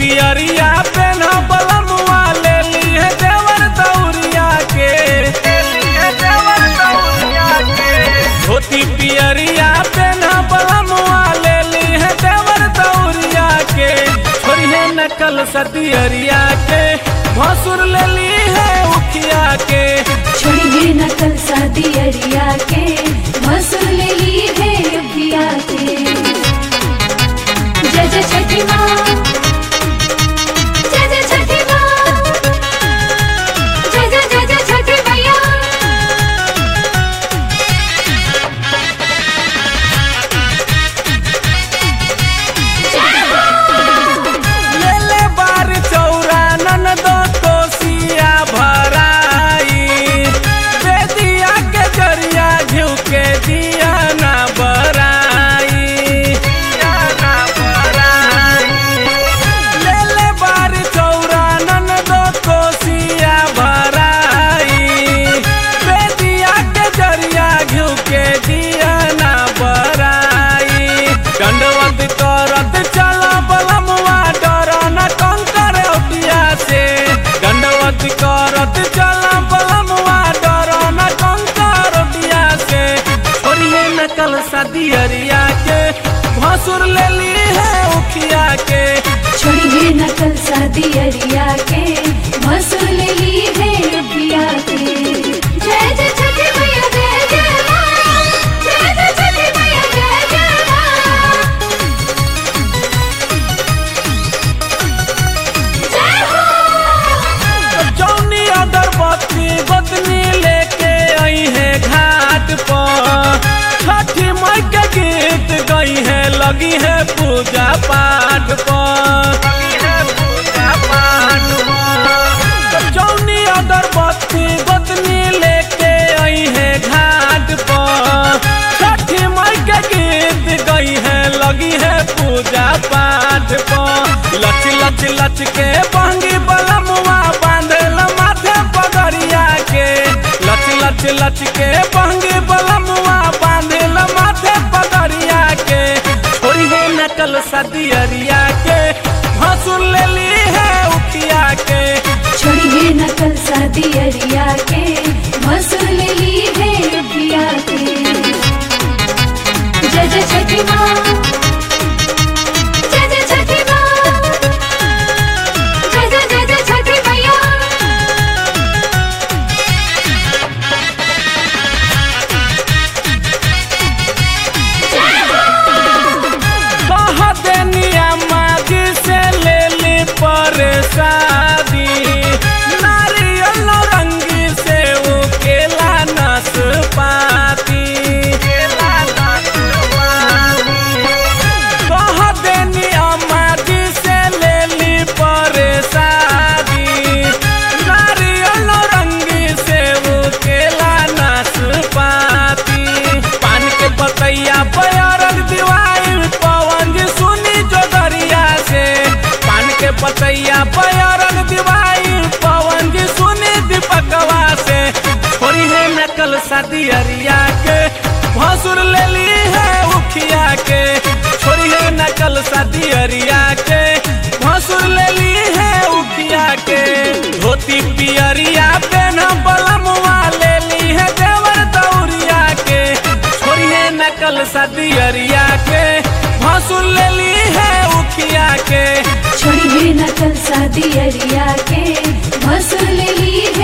पियरिया पेन बलमुआ ले ली है देवर दौरिया के धोती पियरिया पेन बलमुआ ले ली है देवर दौरिया के छोड़िए नकल सदियरिया के भसुर ले ली है उखिया के छोड़ी नकल शादी अरिया के मसूर ले ली है अभिया के जय जय छठी माँ जय जय छठी माँ जय जय जय जय छठी मैया ले ले बार चौरा ननदो कोसिया भराई बेदिया के जरिया घिउ के दिया ना बराई दिया ना बराई ले ले बार चौरा ननदो कोसिया भराई बेदिया के जरिया घिउ के दिया ना बराई दंडवत करत चला बलमुआ डर न कंकर ओटिया से दंडवत करत चला बलमुआ डर न कंकर ओटिया से छोड़िए नकल सदियरिया के भसुर ले ली है उखिया के छोड़ी नकल शादी अरिया के मसूर ले ली है अभिया के जय जय छठी मैया जय जय माँ जय जय छठी मैया जय जय माँ जय हो जौनी अगरबत्ती गोतनी लेके आई है घाट पर छठी माई के गीत गई है लगी है पूजा पाठ पर जौनी अगरबत्ती गोतनी लेके आई है घाट पर छठी माई के गीत गई है लगी है पूजा पाठ पर लच लच लच के बहंगी बलमुआ बांधल माथे पगड़िया के लच लच लच के बहंगी बलमुआ बांधल माथे पगड़िया के छोड़ी है नकल सदियरिया के भसुर ले ली है उठिया के छोड़ी नकल शादी अरिया के मसूर ले ली है अभिया के जय जय छठी माँ जय जय छठी माँ जय जय जय जय छठी मैया कह देनिया मागी से ले ली परसादी नारियल नौरंगी से वो केला नाशपाती कह देनिया मागी से ले ली परसादी नारियल नौरंगी से वो केला नाशपाती पान के पतैया पयारक दिवाई पवन जी सुनी जो दरिया से पान के पतैया पयारक दिवाई पवन जी सुनी दीपकवा से छोड़ी है नकल शादी अरिया के भसुर ले ली है उखिया के छोड़ी है नकल शादी अरिया के भसुर ले ली है उखिया के धोती पियरिया पेन बलमुआ ले ली है देवर दौरिया के छोड़िए नकल सदियरिया के भसुर ले ली है उखिया के छोड़ी नकल शादी अरिया के मसूर ले ली